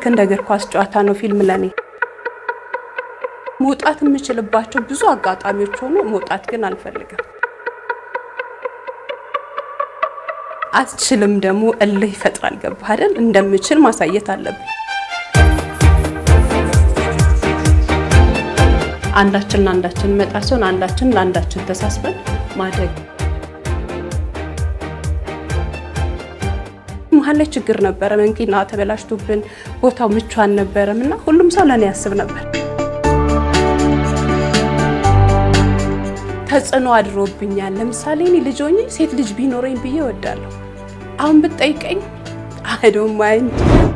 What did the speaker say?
ልክ እንደ እግር ኳስ ጨዋታ ነው ፊልም ለኔ። መውጣት የምችልባቸው ብዙ አጋጣሚዎች ሆኖ መውጣት ግን አልፈልግም። አትችልም ደግሞ እልህ ይፈጥራል። ገባህ አይደል? እንደምችል ማሳየት አለብን። አንዳችን ለአንዳችን መጣ ሲሆን አንዳችን ለአንዳችን ተሳስበን ማደግ መሀል ላይ ችግር ነበረ። መኪና ተበላሽቶብን ቦታው ምቹ አልነበረም እና ሁሉም ሰው ለእኔ ያስብ ነበር። ተጽዕኖ አድሮብኛል። ለምሳሌ እኔ ልጅ ሆኜ ሴት ልጅ ቢኖረኝ ብዬ እወዳለሁ። አሁን ብትጠይቀኝ አይ ዶንት ማይንድ